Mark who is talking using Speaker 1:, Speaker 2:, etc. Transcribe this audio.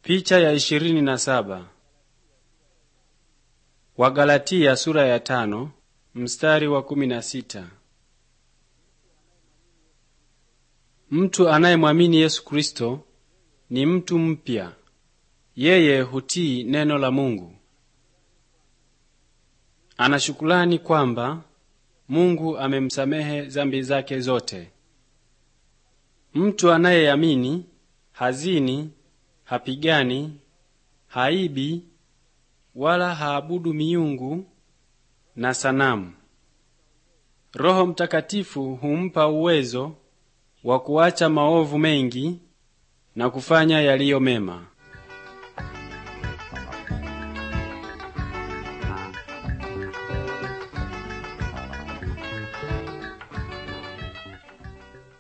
Speaker 1: Picha ya ishirini na saba. Wagalatia sura ya tano mstari wa kumi na sita. Mtu anayemwamini Yesu Kristo ni mtu mpya. Yeye hutii neno la Mungu. Anashukulani kwamba Mungu amemsamehe zambi zake zote. Mtu anayeamini hazini, hapigani, haibi, wala haabudu miungu na sanamu. Roho Mtakatifu humpa uwezo wa kuacha maovu mengi na kufanya yaliyo mema.